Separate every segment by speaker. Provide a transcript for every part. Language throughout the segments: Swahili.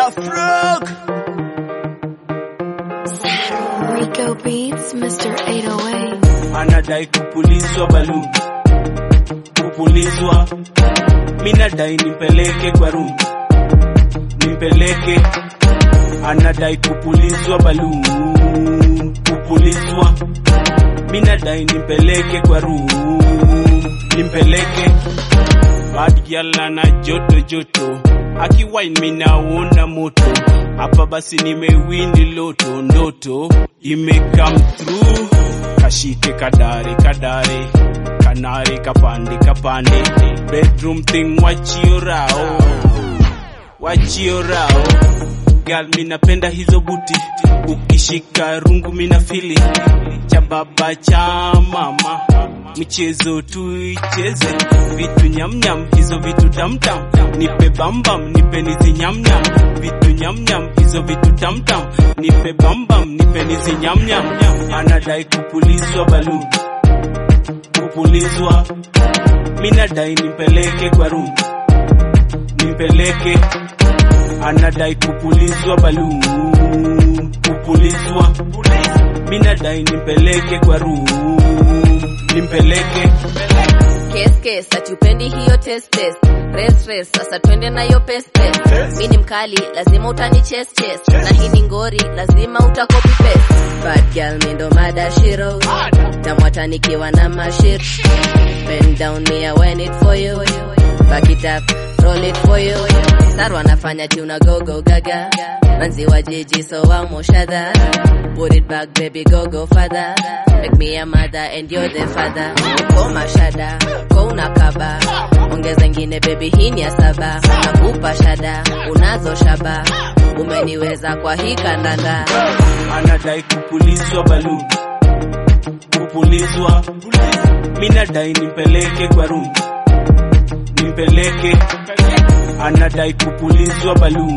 Speaker 1: Daft Rock.
Speaker 2: Rico Beats, Mr. 808.
Speaker 1: Anadai kupulizwa balloon. Kupulizwa. Minadai nimpeleke kwa room. Nimpeleke. Anadai kupulizwa balloon. Kupulizwa. Minadai nimpeleke kwa room. Nimpeleke. Bad girl ana joto joto. Akiwine minaona moto. Hapa basi nimewini loto ndoto ime come through. Kashike kadare kadare. Kanare kapande kapande. Bedroom thing wachio rao. Wachio rao. Girl minapenda hizo buti. Ukishika rungu mina fili. Cha baba cha mama. Michezo tuicheze. Vitu nyamnyam hizo vitu tamtam. Nipe bambam nipe nizi nyamnyam. Vitu nyamnyam hizo vitu tamtam. Nipe bambam nipe nizi nyamnyam. Anadai kupulizwa balloon. Kupulizwa. Minadai nimpeleke kwa room. Nimpeleke. Anadai kupulizwa balloon. Kupulizwa. Minadai nimpeleke kwa room. Nimpeleke.
Speaker 3: Kes kes atupendi hiyo test test Race race sasa twende nayo pes pes Mi ni mkali lazima utani chest chest Na hii ni ngori lazima utakopi paste Bad girl mi ndo mada shiro Tamwata nikiwa na mashir Bend down me I win it for you Back it up roll it for you Saru anafanya tuna go go gaga Manzi wa jiji so wamo shadha Put it back baby go go father Make me a mother and you're the father Uko mashada, uko unakaba Ongeza ingine baby hii ni ya saba Nakupa shada, unazo shaba Umeniweza kwa hii kandanda
Speaker 1: anadai kupulizwa balloon kupulizwa minadai nimpeleke kwa room nimpeleke anadai kupulizwa balloon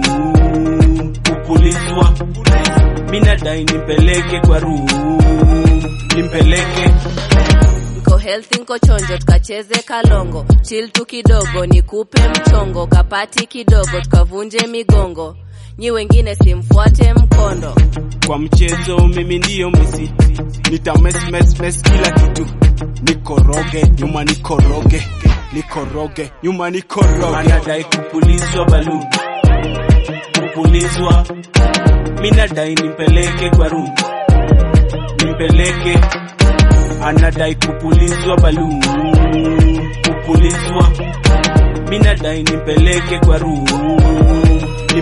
Speaker 1: kupulizwa minadai nimpeleke kwa room nimpeleke
Speaker 3: Nko healthy nko chonjo tukacheze kalongo Chill tu kidogo nikupe mchongo Kapati kidogo tukavunje migongo Nyi wengine simfuate mkondo
Speaker 1: kwa mchezo mimi ndiyo misi nitamesmesmes kila kitu nikoroge nyuma nikoroge nikoroge nyuma nikoroge anadai kupulizwa balloon kupulizwa minadai nimpeleke kwa room nimpeleke anadai kupulizwa balloon kupulizwa minadai nimpeleke kwa room